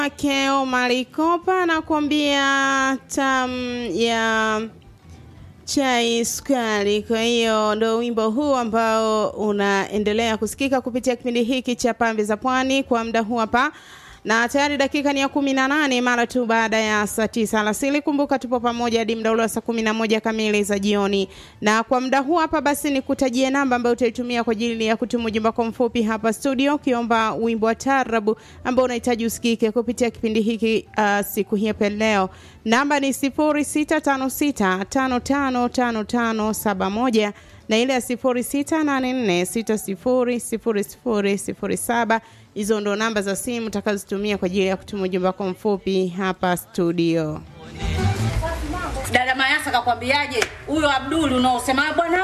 Keo Malikopa anakuambia tam ya chai sukari. Kwa hiyo ndo wimbo huu ambao unaendelea kusikika kupitia kipindi hiki cha Pambe za Pwani kwa muda huu hapa na tayari dakika ni ya kumi na nane mara tu baada ya saa tisa alasiri. Kumbuka tupo pamoja hadi muda ule wa saa kumi na moja kamili za jioni, na kwa muda huu hapa basi ni kutajie namba ambayo utaitumia kwa ajili ya kutuma ujumbe wako mfupi hapa studio, ukiomba wimbo wa tarabu ambao unahitaji usikike kupitia kipindi hiki uh, siku hii hapa leo. Namba ni sifuri sita tano sita tano tano tano tano saba moja na ile ya sifuri sita nane nne sita sifuri sifuri sifuri sifuri saba. Hizo ndo namba za simu utakazotumia kwa ajili ya kutuma ujumbe wako mfupi hapa studio. Dada Mayasa kakwambiaje? Huyo Abduli unaosema bwana